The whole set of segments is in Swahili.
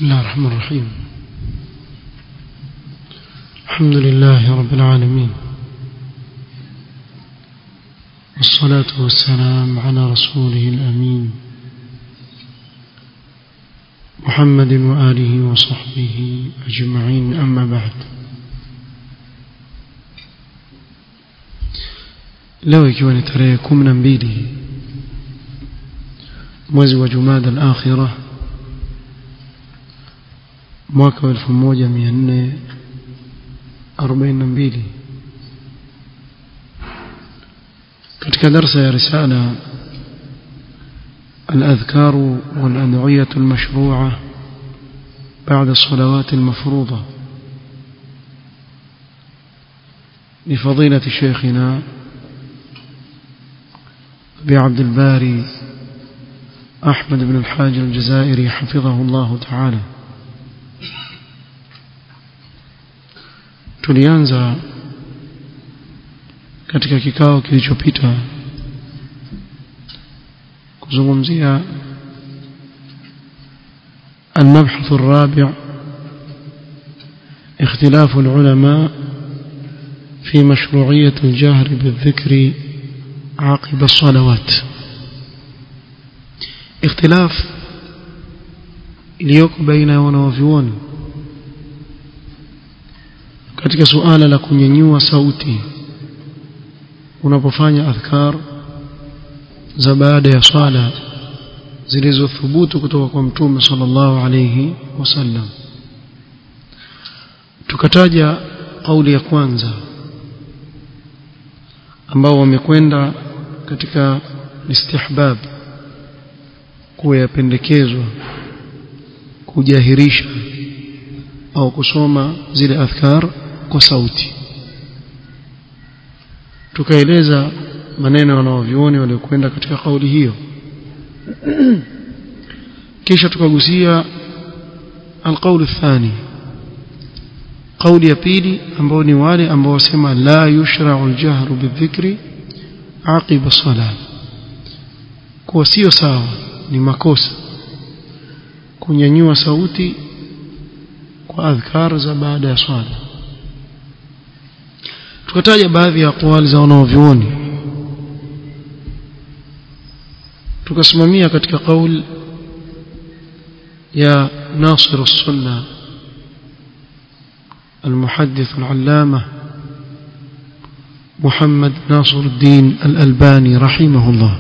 بسم الله الرحمن الرحيم الحمد لله رب العالمين والصلاة والسلام على رسوله الأمين محمد وآله وصحبه أجمعين أما بعد leo ikiwa ni tarehe kumi na mbili mwezi wa jumada al-akhirah mwaka wa 1442 katika darsa ya risala الأذكار والأدعية المشروعة بعد الصلوات المفروضة لفضيلة شيخنا أبي عبد الباري أحمد بن الحاج الجزائري حفظه الله تعالى tulianza katika kikao kilichopita kuzungumzia المبحث الرابع اختلاف العلماء في مشروعية الجهر بالذكر عقب الصلوات اختلاف iliyoko baina ya wanawavyuoni katika suala la kunyanyua sauti unapofanya adhkar za baada ya swala zilizothubutu kutoka kwa mtume sallallahu alayhi wasallam tukataja kauli ya kwanza ambao wamekwenda katika istihbab kuwa yapendekezwa kujahirisha au kusoma zile adhkar kwa sauti tukaeleza maneno wanaovioni waliokwenda katika kauli hiyo kisha tukagusia alqaulu thani kauli ya pili ambao ni wale ambao wasema la yushra'u aljahru bidhikri aqiba salat kuwa sio sawa ni makosa kunyanyua sauti kwa adhkar za baada ya swala tukataja baadhi ya aqwali za wanaovyuoni tukasimamia katika kauli ya ناصر السنة المحدث العلامة محمد ناصر الدين الألباني رحمه الله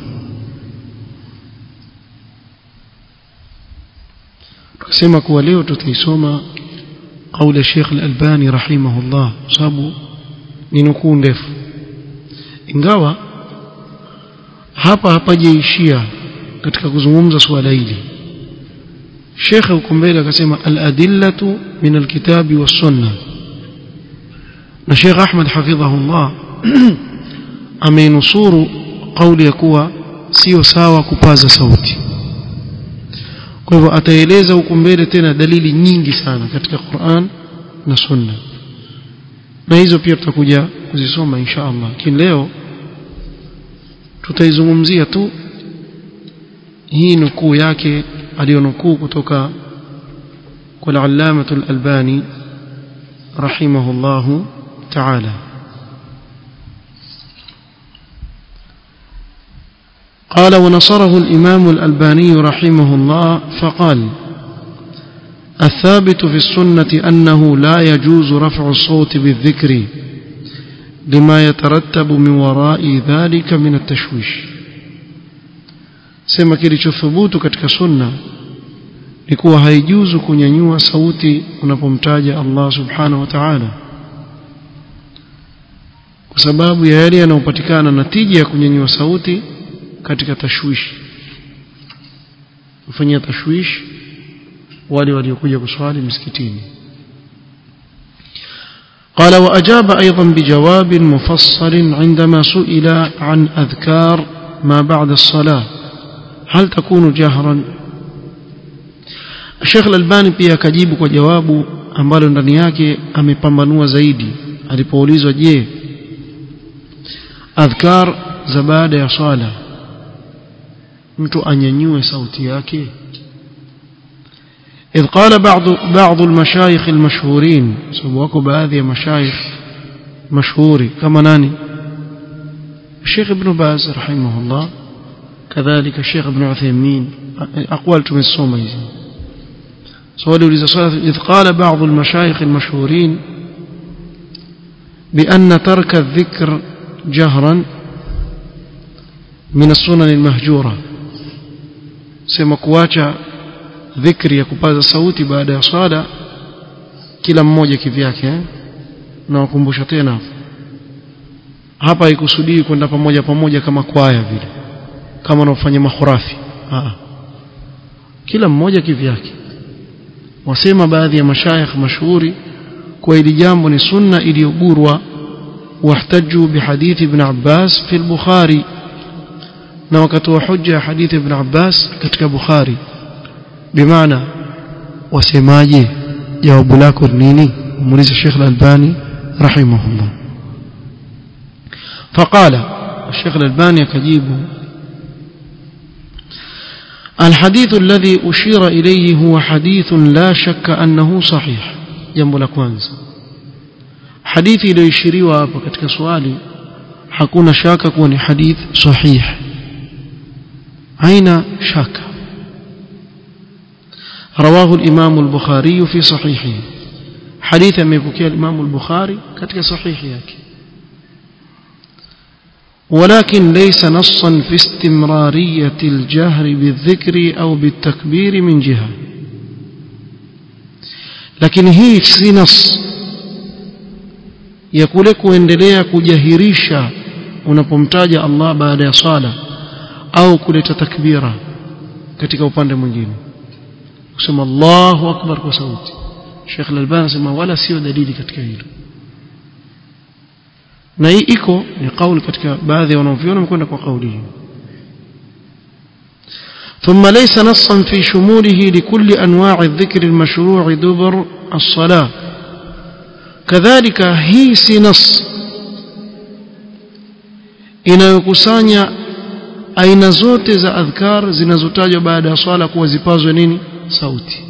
tukasema kuwa leo tutaisoma قول الشيخ الألباني رحمه الله sababu ni nukuu ndefu ingawa hapa hapajaishia katika kuzungumza swala hili shekhe huko mbele akasema al-adillatu min al-kitabi was-sunnah na Sheikh Ahmad hafidhahullah ameinusuru kauli ya kuwa sio sawa kupaza sauti kwa hivyo ataeleza huko mbele tena dalili nyingi sana katika Qur'an na Sunna na hizo pia tutakuja kuzisoma insha Allah lakini leo tutaizungumzia tu hii nukuu yake aliyonukuu kutoka kwa al-Allamah al-Albani rahimahullah ta'ala قال ونصره الإمام الألباني رحمه الله فقال الثابت في السنة أنه لا يجوز رفع الصوت بالذكر لما يترتب من وراء ذلك من التشويش sema kilichothubutu katika sunna ni kuwa haijuzu kunyanyua sauti unapomtaja Allah subhanahu wa ta'ala kwa sababu ya yale yanayopatikana natija ya kunyanyua sauti katika tashwishi kufanyia tashwishi wale waliokuja kuswali msikitini قال وأجاب أيضا بجواب مفصل عندما سئل عن أذكار ما بعد الصلاة هل تكون جهرا الشيخ الألباني pia akajibu kwa jawabu ambalo ndani yake amepambanua zaidi alipoulizwa je adhkar za baada ya swala mtu anyanyue sauti yake إذ قال بعض بعض المشايخ المشهورين سبوكوا بهذه مشايخ مشهوري كما ناني الشيخ ابن باز رحمه الله كذلك الشيخ ابن عثيمين أقوال من الصوميز سؤال إذ قال بعض المشايخ المشهورين بأن ترك الذكر جهرا من السنن المهجورة سيما كواcha dhikri ya kupaza sauti baada ya swala kila mmoja kivyake eh? na wakumbusha tena hapa haikusudii kwenda pamoja pamoja kama kwaya vile kama wanaofanya mahurafi Aa. kila mmoja kivyake wasema baadhi ya mashayikh mashuhuri kwa hili jambo ni sunna iliyogurwa واحتجوا بحديث ابن عباس في البخاري na wakatoa hujja ya hadithi ibn Abbas katika Bukhari bimaana wasemaje jawabu lako nini muulize Sheikh Al-Albani rahimahullah فقال الشيخ الألباني كجيب الحديث الذي أشير إليه هو حديث لا شك أنه صحيح جنب الأكوانز حديثي لو يشيريوا hapa katika swali hakuna shaka kuwa ni hadith sahih haina shaka رواه الإمام البخاري في صحيحه حديث مبكي الإمام البخاري كتك صحيح ياكي ولكن ليس نصا في استمرارية الجهر بالذكر أو بالتكبير من جهة لكن هي si نص ya kule kuendelea kujahirisha unapomtaja Allah baada ya sala au kuleta takbira katika upande mwingine kusema Allahu akbar kwa sauti Sheikh Al-Albani anasema wala sio dalili katika hilo na hii iko ni kauli katika baadhi ya wanaoviona mkwenda kwa kauli hiyo ثم ليس نصا في شموله لكل أنواع الذكر المشروع دبر الصلاة كذلك هي نص inayokusanya aina zote za adhkar zinazotajwa baada ya swala kuwa zipazwe nini sauti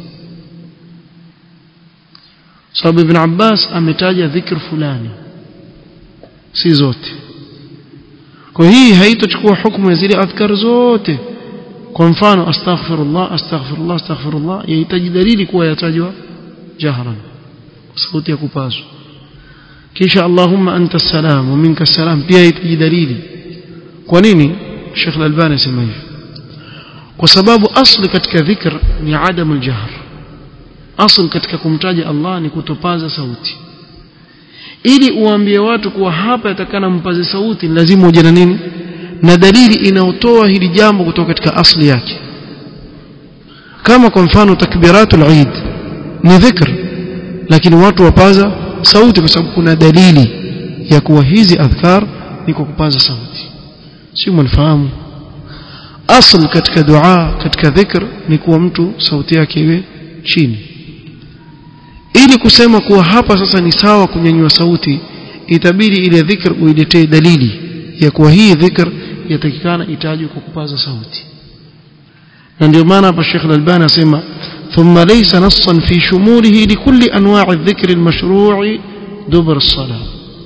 sababu ibn Abbas ametaja dhikr fulani si zote kwa hii haitochukua hukumu ya zile adhkar zote kwa mfano astaghfirullah astaghfirullah astaghfirullah yahitaji dalili kuwa yatajwa jahran sauti ya kupazwa kisha allahumma anta salam wa minka salam pia yahitaji dalili kwa nini Sheikh Al-Albani asema hivi kwa sababu asli katika dhikr ni adamu al-jahr asli katika kumtaja Allah ni kutopaza sauti ili uambie watu kuwa hapa yatakana mpaze sauti lazima uje na nini na dalili inayotoa hili jambo kutoka katika asli yake kama kwa mfano takbiratul eid ni dhikr lakini watu wapaza sauti kwa sababu kuna dalili ya kuwa hizi adhkar ni kwa kupaza sauti si mnafahamu asl katika dua katika dhikr ni kuwa mtu sauti yake iwe chini ili kusema kuwa hapa sasa ni sawa kunyanyua sauti itabidi ile dhikr uiletee dalili ya kuwa hii dhikr yatakikana itajwe kwa kupaza sauti na ndio maana hapa Sheikh Al-Albani asema ثم ليس نصا في شموله لكل انواع الذكر المشروع دبر الصلاه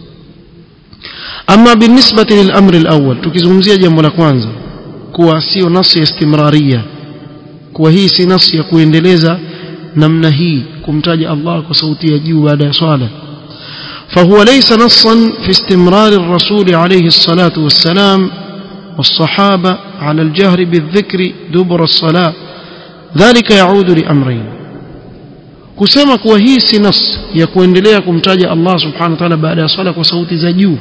اما بالنسبه للامر الاول tukizungumzia jambo la kwanza kuwa sio nasi ya istimraria kuwa hii si nasi ya kuendeleza namna hii kumtaja Allah kwa sauti ya juu baada ya swala فهو ليس نصا في استمرار الرسول عليه الصلاة والسلام والصحابة على الجهر بالذكر دبر الصلاة ذلك يعود لأمرين kusema kuwa hii si nas ya kuendelea kumtaja Allah subhanahu wa ta'ala baada ya swala kwa sauti za juu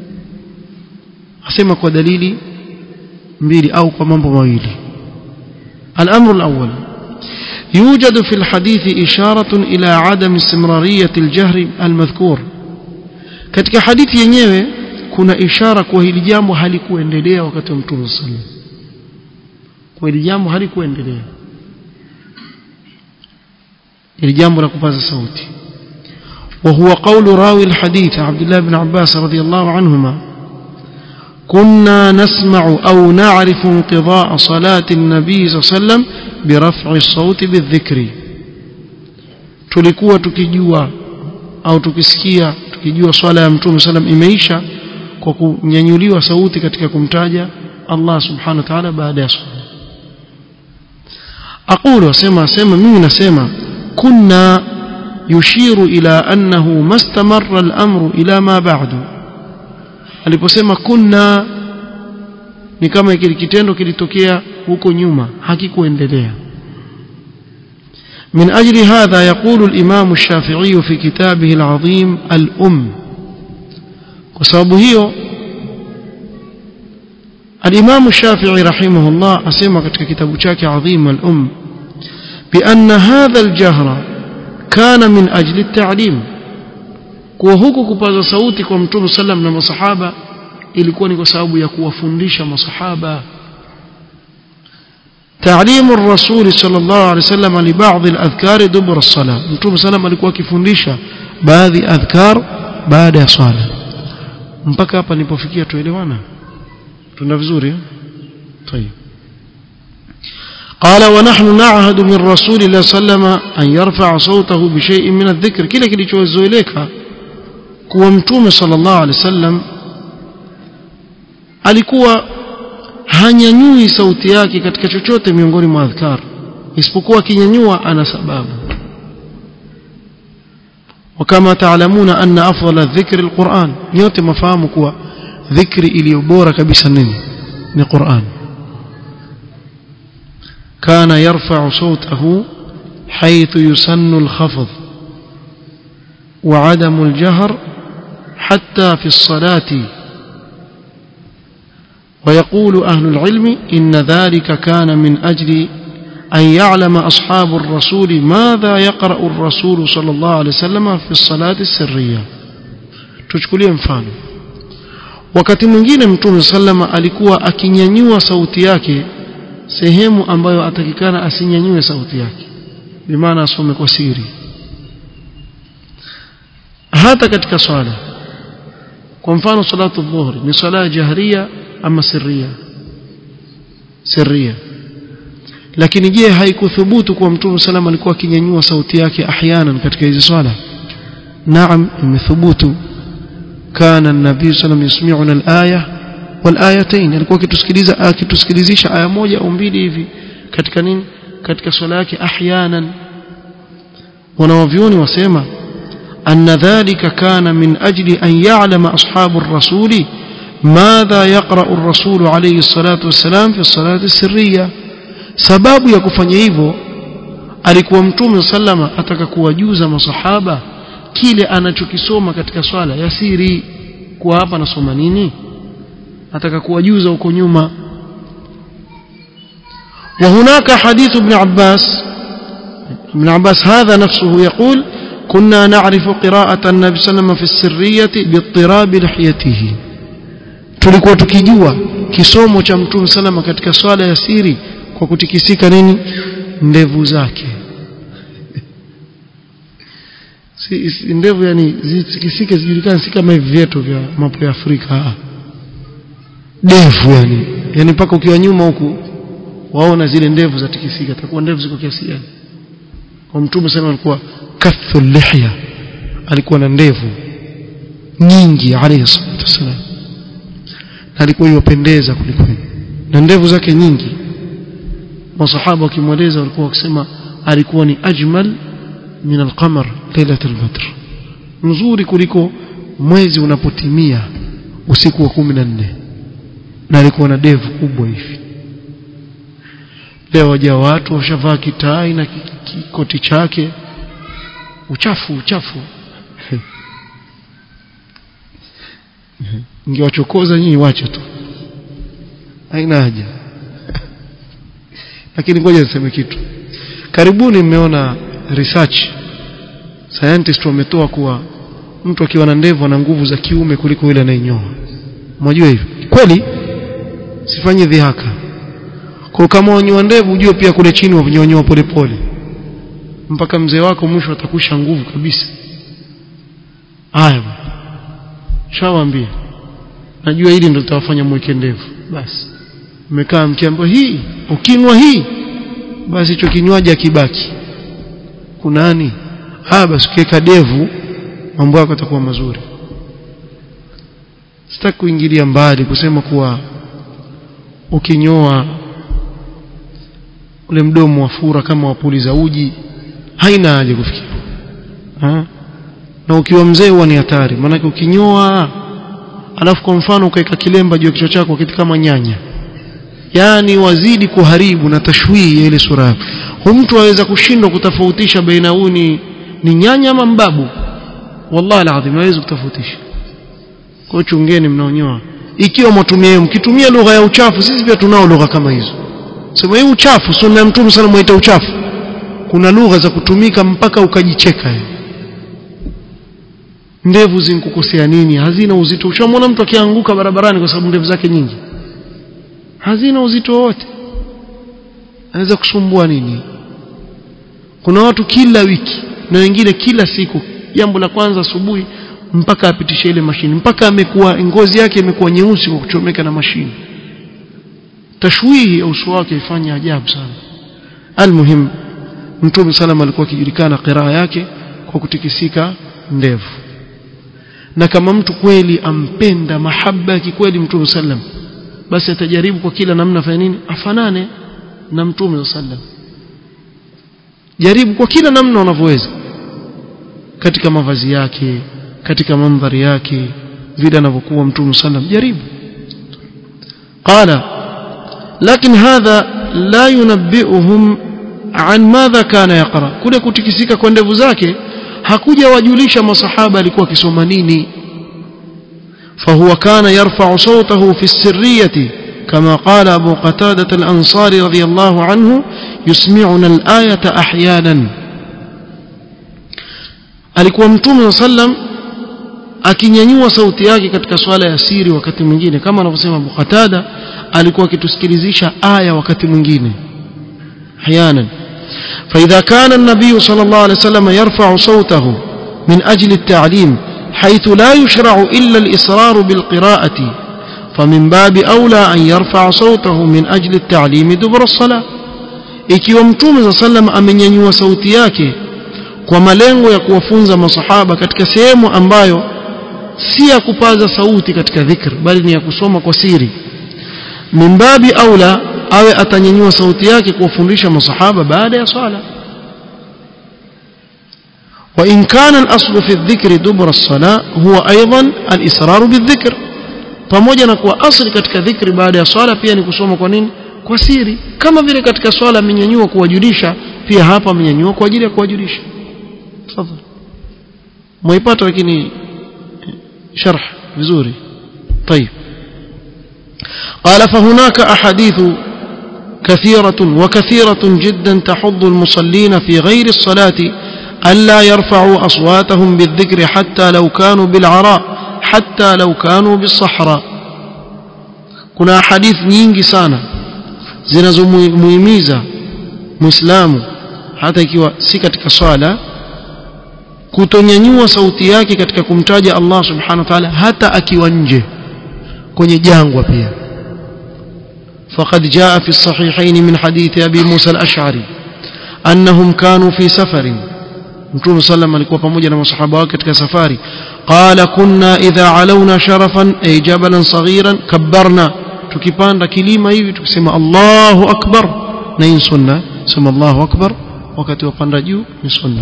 asema kwa dalili mbili au kwa mambo mawili الأمر الأول يوجد في الحديث إشارة إلى عدم استمرارية الجهر المذكور katika hadithi yenyewe kuna ishara kwa hili jambo halikuendelea wakati wa Mtume sallallahu kwa hili jambo halikuendelea hili jambo la kupaza sauti وهو قول راوي الحديث عبد الله بن عباس رضي الله عنهما كنا نسمع أو نعرف انقضاء صلاة النبي صلى الله عليه وسلم برفع الصوت بالذكر tulikuwa tukijua au tukisikia tukijua swala ya mtume sallam imeisha kwa kunyanyuliwa sauti katika kumtaja Allah subhanahu wa ta'ala baada ya swala aqulu asema asema mimi nasema kunna yushiru ila annahu mastamarra al-amru ila ma ba'du aliposema kunna ni kama kile kitendo kilitokea huko nyuma hakikuendelea من أجل هذا يقول الإمام الشافعي في كتابه العظيم الأم وسببه الإمام الشافعي رحمه الله أسمى katika kitabu chake عظيم الأم بأن هذا الجهر كان من أجل التعليم kwa huku kupaza sauti kwa mtume sallam na masahaba ilikuwa ni kwa sababu ya kuwafundisha masahaba تعليم الرسول صلى الله عليه وسلم لبعض الأذكار دبر الصلاة متوم سلام alikuwa akifundisha baadhi adhkar baada ya swala mpaka hapa nilipofikia tuelewana tuna vizuri طيب قال ونحن نعهد من رسول الله صلى الله عليه وسلم أن يرفع صوته بشيء من الذكر kile kilichozoeleka kuwa mtume صلى الله عليه وسلم alikuwa hanyanyui sauti yake katika chochote miongoni mwa adhkar isipokuwa akinyanyua ana sababu وكما تعلمون أن أفضل الذكر القرآن nyote mafahamu kuwa dhikri iliyo bora kabisa nini ni Qur'an كان يرفع صوته حيث يسن الخفض وعدم الجهر حتى في الصلاة ويقول أهل العلم إن ذلك كان من أجل أن يعلم أصحاب الرسول ماذا يقرأ الرسول صلى الله عليه وسلم في الصلاة السرية tuchukulie mfano wakati mwingine mtume sallama alikuwa akinyanyua sauti yake sehemu ambayo atakikana asinyanyue sauti yake bimaana asome kwa siri hata katika swala kwa mfano salatu dhuhri ni swala jahria ama sirria sirria lakini je haikuthubutu kwa mtume salama alikuwa akinyanyua sauti yake ahyanan katika hizo swala naam imethubutu kana nabii sallam yasmi'una al-aya wal-ayatayn alikuwa akitusikiliza akitusikilizisha aya moja au mbili hivi katika nini katika swala yake ahyanan wanawavyoni wasema أن ذلك كان من أجل أن يعلم أصحاب الرسول ماذا يقرأ الرسول عليه الصلاة والسلام في الصلاة السرية sababu ya kufanya hivyo alikuwa mtume sallama ataka kuwajuza masahaba kile anachokisoma katika swala ya siri kwa hapa nasoma nini ataka kuwajuza huko nyuma وهناك حديث ابن عباس ابن عباس هذا نفسه يقول كنا نعرف قراءة النبي صلى الله عليه وسلم في السرية باضطراب لحيته tulikuwa tukijua kisomo cha mtume salama katika swala ya siri kwa kutikisika nini ndevu zake si, si ndevu yani zitikisike zijulikane si kama hivi vyetu vya mapo ya Afrika ndevu yani yani mpaka ukiwa nyuma huku waona zile ndevu zatikisika takuwa ndevu ziko kiasi gani kwa mtume sana alikuwa kathu lihya alikuwa na ndevu nyingi alayhi salatu wasalam na alikuwa yopendeza kuliko na ndevu zake nyingi masahaba wakimweleza walikuwa wakisema alikuwa ni ajmal min alqamar lailat albadr mzuri kuliko mwezi unapotimia usiku wa 14 na alikuwa na ndevu kubwa hivi leo waja watu washavaa kitai na kikoti chake uchafu uchafu ingewachokoza nyinyi wache tu haina haja lakini ngoja niseme kitu karibuni mmeona research scientist wametoa kuwa mtu akiwa na ndevu ana nguvu za kiume kuliko yule anayenyoa mwajua hivyo kweli sifanye dhihaka kwa kama wanyoa ndevu ujue pia kule chini wanyonyoa polepole mpaka mzee wako mwisho atakusha nguvu kabisa haya shawaambia najua hili ndio litawafanya mweke ndevu basi mmekaa mkiambiwa hii ukinwa hii basi hicho kinywaji akibaki kunani ah basi ukiweka devu mambo yako yatakuwa mazuri sitaki kuingilia mbali kusema kuwa ukinyoa ule mdomo wa fura kama wapuliza uji haina haja kufikia ha? na ukiwa mzee huwa ni hatari maanake ukinyoa alafu kwa mfano ukaweka kilemba juu ya kichwa chako kitu kama nyanya yani wazidi kuharibu na tashwii ya ile sura yako mtu aweza kushindwa kutofautisha baina huu ni, ni nyanya ama mbabu wallahi alazim hawezi kutofautisha kwa chungeni mnaonyoa ikiwa mwatumia mkitumia lugha ya uchafu sisi pia tunao lugha kama hizo sema hii uchafu sunna ya mtume sana mwaita uchafu kuna lugha za kutumika mpaka ukajicheka ndevu zinkukosea nini hazina uzito ushamwona mtu akianguka barabarani kwa sababu ndevu zake nyingi hazina uzito wote anaweza kusumbua nini kuna watu kila wiki na wengine kila siku jambo la kwanza asubuhi mpaka apitishe ile mashini mpaka amekuwa ngozi yake imekuwa nyeusi kwa kuchomeka na mashini tashwihi ya uso wake ifanya ajabu sana almuhim mtume sallam alikuwa akijulikana qiraa yake kwa kutikisika ndevu na kama mtu kweli ampenda mahaba ya kikweli mtume sallam basi atajaribu kwa kila namna afanye nini afanane na mtume sallam jaribu kwa kila namna unavyoweza katika mavazi yake katika mandhari yake vile anavyokuwa mtume sallam jaribu qala lakini hadha la yunabbi'uhum an madha kana yaqra kule kutikisika kwa ndevu zake hakuja wajulisha masahaba alikuwa akisoma nini فهو كان يرفع صوته في السرية كما قال أبو قتادة الأنصاري رضي الله عنه يسمعنا الآية أحيانا alikuwa mtume sallam akinyanyua sauti yake katika swala ya siri wakati mwingine kama anavyosema Abu Qatada alikuwa akitusikilizisha aya wakati mwingine ahyanan فإذا كان النبي صلى الله عليه وسلم يرفع صوته من أجل التعليم حيث لا يشرع إلا الإصرار بالقراءة فمن باب أولى أن يرفع صوته من أجل التعليم دبر الصلاة ikiwa mtume za sallam amenyanyua sauti yake kwa malengo ya kuwafunza masahaba katika sehemu ambayo si ya kupaza sauti katika dhikr bali ni ya kusoma kwa siri mimbabi aula awe atanyanyua sauti yake kuwafundisha masahaba baada ya swala وإن كان الأصل في الذكر دبر الصلاة هو أيضا الإصرار بالذكر pamoja na kuwa asli katika dhikri baada ya swala pia ni kusoma kwa nini kwa siri kama vile katika swala amenyanyua kuwajulisha pia hapa amenyanyua kwa ajili ya kuwajulisha tafadhali mwaipata lakini sharh vizuri طيب قال فهناك أحاديث كثيرة وكثيرة جدا تحض المصلين في غير الصلاة ألا يرفعوا أصواتهم بالذكر حتى لو كانوا بالعراء حتى لو كانوا بالصحراء كنا حديث nyingi sana zinazomuhimiza muislamu hata ikiwa si katika swala kutonyanyua sauti yake katika kumtaja Allah subhanahu wa ta'ala hata akiwa nje kwenye jangwa pia فقد جاء في الصحيحين من حديث أبي موسى الأشعري أنهم كانوا في سفر mtume sallam alikuwa pamoja na masahaba wake katika safari qala kunna idha alawna sharafan ay jabalan saghiran kabbarna tukipanda kilima hivi tukisema Allahu akbar na hii sunna sema Allahu akbar wakati wapanda juu ni sunna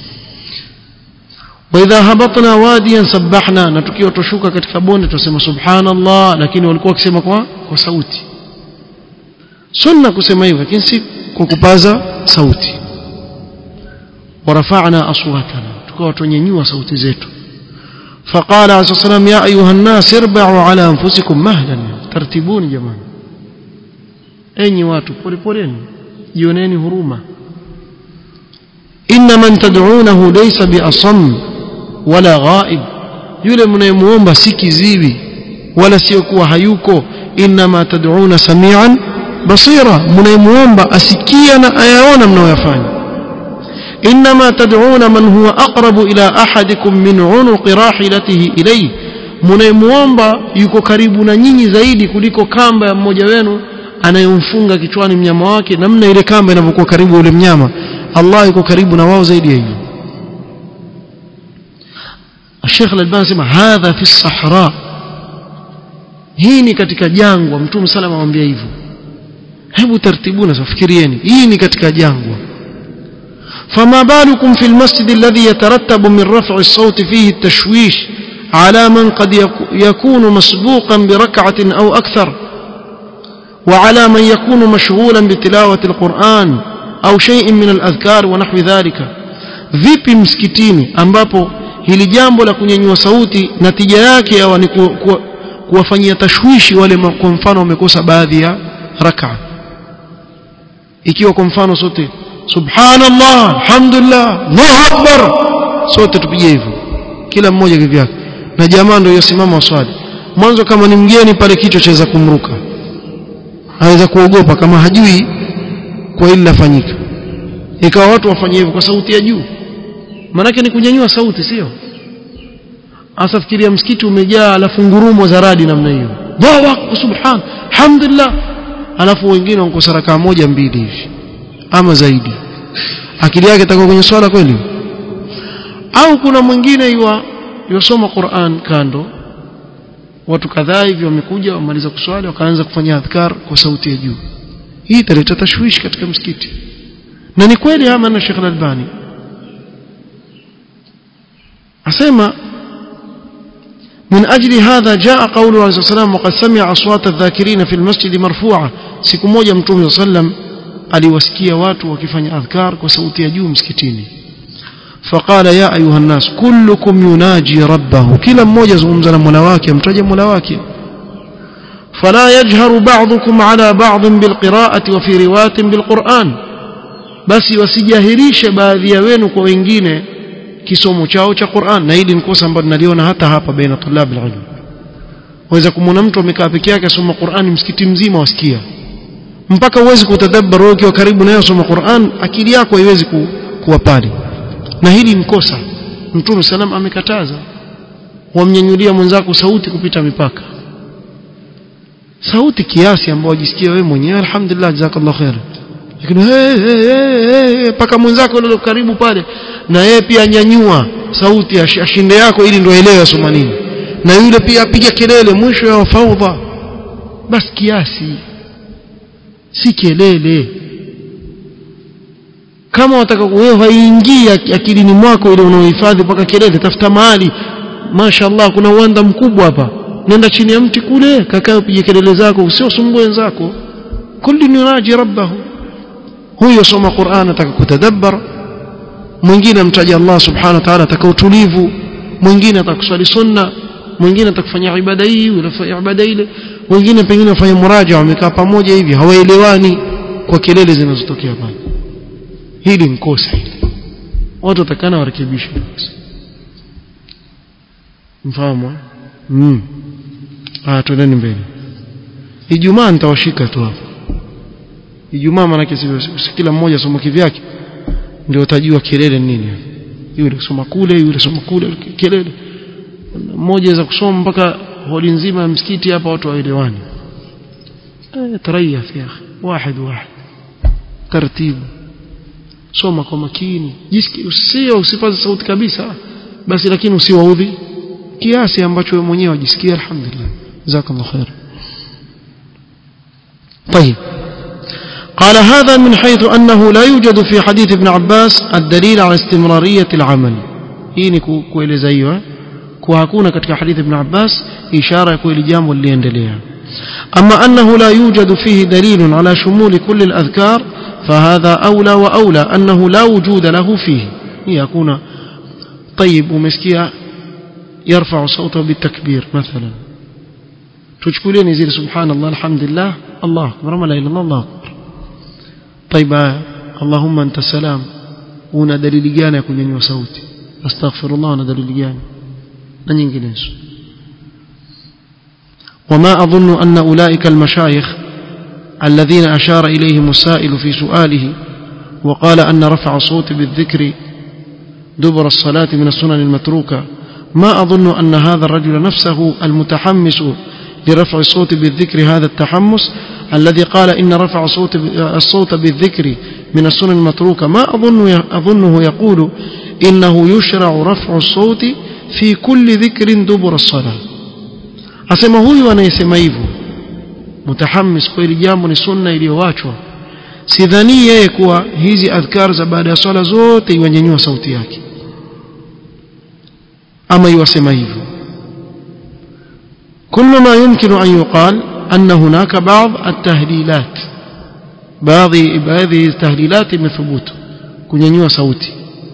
واذا هبطنا واديا سبحنا na tukiwa tushuka katika bonde tusema subhanallah lakini walikuwa wakisema kwa kwa sauti sunna kusema hivyo lakini si kwa kupaza sauti ورفعنا أصواتنا تكوى تنينيوا صوت زيتو فقال عليه الصلاة والسلام يا أيها الناس اربعوا على أنفسكم مهلا ترتبون جماعة أين واتوا بولي بولين جونين هروما إن من تدعونه ليس بأصم ولا غائب yule mnayemuomba si kiziwi wala sio kuwa hayuko inma tad'una samian basira mnayemuomba asikia na ayaona mnayoyafanya إنما تدعون من هو أقرب إلى أحدكم من عنق راحلته إليه mnayemuomba yuko karibu na nyinyi zaidi kuliko kamba ya mmoja wenu anayemfunga kichwani mnyama wake namna ile kamba inavyokuwa karibu yule mnyama Allah yuko karibu na wao zaidi ya hivyo الشيخ الألباني سمع هذا في الصحراء hii ni katika jangwa mtume sallam amwambia hivyo hebu tartibuna safikirieni hii ni katika jangwa فما بالكم في المسجد الذي يترتب من رفع الصوت فيه التشويش على من قد يكون مسبوقا بركعة أو أكثر وعلى من يكون مشغولا بتلاوة القرآن أو شيء من الأذكار ونحو ذلك vipi msikitini ambapo hili jambo la kunyanyua sauti natija yake yawa ni kuwafanyia tashwishi wale kwa mfano wamekosa baadhi ya raka ikiwa kwa mfano sote subhanallah alhamdulillah allahu akbar sote tupige hivyo kila mmoja kivyake na jamaa ndio yosimama waswali mwanzo kama ni mgeni pale kichwa chaweza kumruka aweza kuogopa kama hajui kwa hili lafanyika ikawa watu wafanye hivyo kwa sauti ya juu manake ni kunyanyua sauti sio asa fikiria msikiti umejaa alafu ngurumo za radi namna hiyo Allahu subhan alhamdulillah alafu wengine wanakosa rakaa moja mbili hivi ama zaidi akili yake itakuwa kwenye swala kweli au kuna mwingine yua yosoma Qur'an kando watu kadhaa hivi wamekuja wamaliza kuswali wakaanza kufanya adhkar kwa sauti ya juu hii italeta tashwishi katika msikiti na ni kweli ama na Sheikh Al-Albani asema من أجل هذا جاء قوله عليه الصلاة والسلام وقد سمع أصوات الذاكرين في المسجد مرفوعة siku moja mtume صلى الله عليه وسلم aliwasikia watu wakifanya adhkar kwa sauti ya juu msikitini فقال يا أيها الناس كلكم يناجي ربه كلا mmoja zungumza na Mola wake amtaje Mola wake فلا يجهر بعضكم على بعض بالقراءة وفي رواية بالقرآن basi wasijahirishe baadhi ya wenu kwa wengine kisomo chao cha Qur'an na hili ni kosa ambalo naliona hata hapa baina tulab alilm waweza kumwona mtu amekaa peke yake asoma Qur'an msikiti mzima wasikia mpaka uwezi kutadabbar wewe ukiwa karibu naye usoma Qur'an akili yako haiwezi ku, kuwa pale na hili ni kosa Mtume salam amekataza wamnyanyulia mwenzako sauti kupita mipaka sauti kiasi ambayo wajisikia wewe mwenyewe alhamdulillah jazakallahu khair lakini hey, hey, hey, hey, paka mwenzako yule karibu pale na yeye pia anyanyua sauti ashinde yako ili ndio aelewe asoma nini na yule pia apiga kelele mwisho ya faudha basi kiasi si kelele kama wataka wewe haingii akilini mwako ile unaohifadhi mpaka kelele tafuta mahali mashaallah kuna uwanda mkubwa hapa nenda chini ya mti kule kakaa upige kelele zako usiosumbue wenzako kulli yunaji rabbahu huyo soma Qur'an ataka kutadabbar mwingine amtaja Allah subhanahu wa ta'ala ataka utulivu mwingine atakuswali sunna mwingine atakufanya ibada hii unafanya ibada ile wengine pengine wafanya muraja wamekaa pamoja hivi hawaelewani kwa kelele zinazotokea pale hili ni kosa hili watu watakana warekebishe mfahamu mm ah twendeni mbele Ijumaa nitawashika tu hapa Ijumaa maana si kila mmoja soma kivyake ndio utajua kelele nini yule soma kule yule soma kule kelele mmoja za kusoma mpaka holi nzima ya msikiti hapa watu waelewani eh tarayaf ya akhi واحد واحد taratibu soma kwa makini jisikie usio usipaze sauti kabisa basi lakini usiwaudhi kiasi ambacho wewe mwenyewe wajisikia alhamdulillah jazakallahu khair طيب قال هذا من حيث أنه لا يوجد في حديث ابن عباس الدليل على استمرارية العمل hii kueleza hiyo kuwa hakuna katika hadithi ibn Abbas ishara ya kuwa jambo liliendelea أما أنه لا يوجد فيه دليل على شمول كل الأذكار فهذا أولى وأولى أنه لا وجود له فيه يكون طيب ومسكيا يرفع صوته بالتكبير مثلا تشكلين يزيد سبحان الله الحمد لله الله أكبر ما لا إله إلا الله أكبر طيب اللهم أنت السلام una dalili gani ya kunyanyua sauti astaghfirullah na dalili gani na nyinginezo وما أظن أن أولئك المشايخ الذين أشار إليهم السائل في سؤاله وقال أن رفع الصوت بالذكر دبر الصلاة من السنن المتروكة ما أظن أن هذا الرجل نفسه المتحمس لرفع الصوت بالذكر هذا التحمس الذي قال إن رفع الصوت الصوت بالذكر من السنن المتروكة ما أظن أظنه يقول إنه يشرع رفع الصوت في كل ذكر دبر الصلاة asema huyu anayesema hivyo mutahammis kweli jambo ni sunna iliyowachwa sidhani yeye kuwa hizi adhkar za baada ya swala zote iwanyanyua sauti yake ama iwasema hivyo كل ما يمكن أن يقال أن هناك بعض التهليلات بعض هذه التهليلات من ثبوت kunyanyua sauti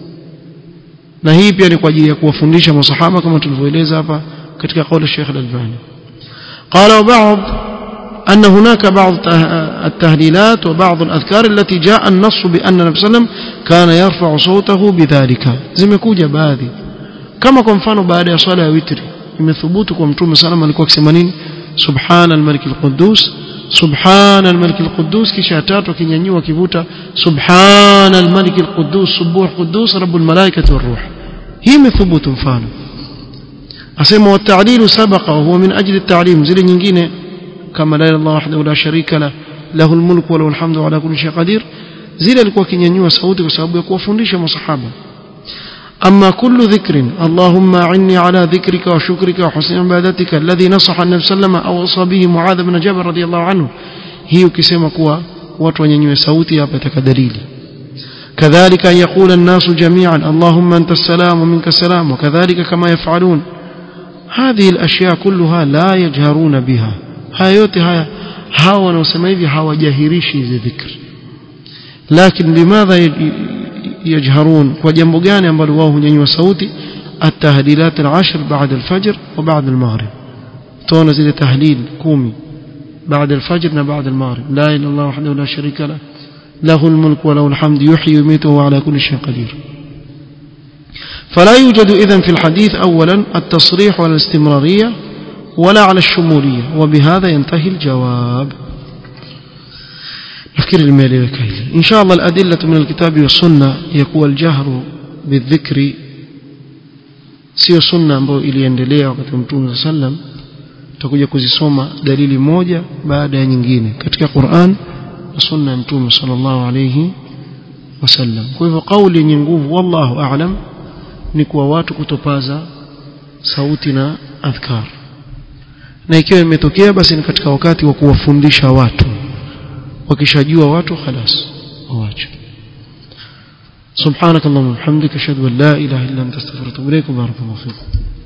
na hii pia ni kwa ajili ya kuwafundisha masahaba kama tulivyoeleza hapa katika kauli Sheikh Al-Albani قال وبعض أن هناك بعض التهليلات وبعض الأذكار التي جاء النص بأن النبي صلى الله عليه وسلم كان يرفع صوته بذلك zimekuja baadhi kama kwa mfano baada ya swala ya witri imethubutu kwa mtume sallam alikuwa akisema nini subhana al-malik al-quddus subhana al-malik al-quddus kisha tatu akinyanyua kivuta subhana al-malik al-quddus subuh quddus rabbul malaikati war-ruh hii imethubutu mfano asema wat-ta'lil sabaqa huwa min ajli at-ta'lim zile nyingine kama la ilaha illallah wahdahu la sharika la lahu al-mulku wa lahu al-hamdu ala kulli shay'in qadir zile alikuwa akinyanyua sauti kwa sababu ya kuwafundisha masahaba أما كل ذكر اللهم أعني على ذكرك وشكرك وحسن عبادتك الذي نصح النبي صلى الله عليه وسلم أو وصى به معاذ بن جبل رضي الله عنه هي كسيما كوا watu wanyanyue sauti hapa itaka dalili كذلك أن يقول الناس جميعا اللهم أنت السلام ومنك السلام وكذلك كما يفعلون هذه الأشياء كلها لا يجهرون بها هاي yote haya hawa wanaosema hivi hawajahirishi hizi dhikri lakini limadha يجهرون وجنب gani ambalo wao hunyanyua sauti التهليلات العشر بعد الفجر وبعد المغرب تونا زي تهليل كومي بعد الفجر بعد المغرب لا اله الا الله وحده لا شريك له له الملك وله الحمد يحيي ويميت وهو على كل شيء قدير فلا يوجد اذا في الحديث اولا التصريح ولا الاستمراريه ولا على الشموليه وبهذا ينتهي الجواب nafikiri limeeleweka hili insha allah aladillatu min alkitabi wassunna yakuwa aljahru bidhikri sio sunna ambayo iliendelea wakati wa mtume saa sallam tutakuja kuzisoma dalili moja baada ya nyingine katika quran na sunna ya mtume sallallahu alayhi wasallam kwa hivyo kauli yenye nguvu wallahu aalam ni kuwa watu kutopaza sauti na adhkar na ikiwa imetokea basi ni katika wakati wa kuwafundisha watu wakishajua watu خلاص waache سبحانك اللهم وبحمدك اشهد ان لا اله الا انت استغفرك واتوب اليك وبارك الله فيك